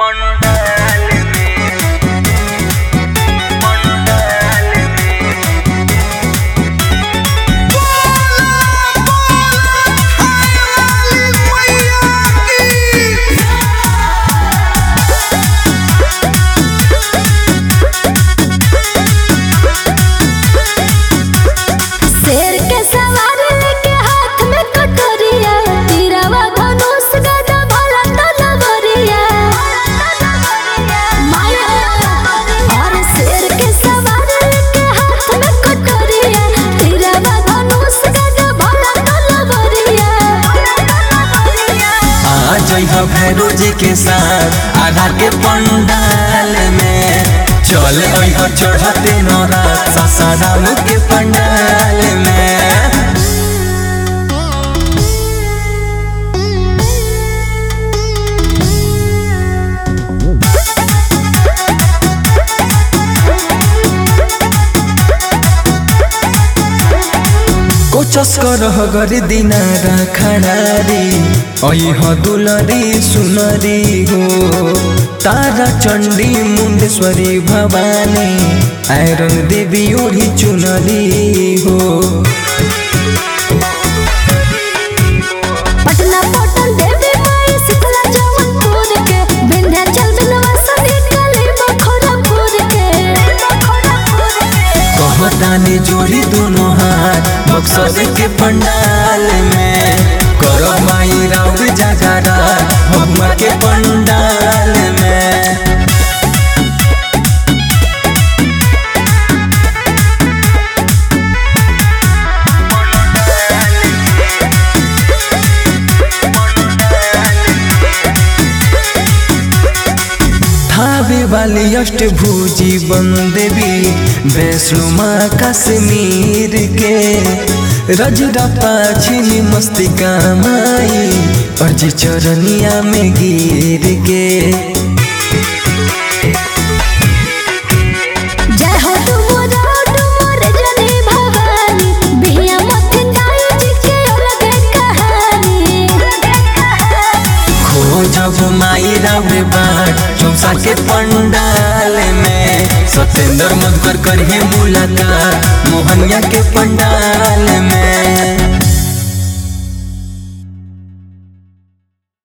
पंडाल में पंडाल में शेर के सवारी लेके हाथ में कटोरिया तीरवा धनुष गदा भला तलवरिया माया और शेर के सवारी लेके हाथ में कटोरिया तीरवा धनुष गदा भला तलवरिया आ जइह भैरो जी के साथ आधा के पंडाल में चल अइह चढ़ते नौरा सासाराम के पंडाल में कोचस करह गरी दिनारा खडारी अइह दुलरी सुनरी हो तारा चण्डी मुण्डेश्वरी भवानी आइरन देवी ओढी चुनरी हो पटना पटन देवी माई शीतला जौनपुर के विंध्याचल विंध्यवासिनी काली बखोरापुर के कहतानी जोड़ी दोनों हाथ बक्सर के पंडाल में करब माई राउर जगारा भगवा के पंडाल में थावे वाली अष्टभुजी बन देवी वैष्णो माँ कश्मीर के रजरप्पा छिनी मस्तिका माई अर्जी चरनिया में गिर के जय हो डुमरा डुमर जनी भवानी बिहिया मथिन दाई जी के अलग कहानी खोजब माई रावे बाट चौसा के पंडाल में सत्येंद्र मधुकर करिए मुलाकात मोहनिया के पंडाल में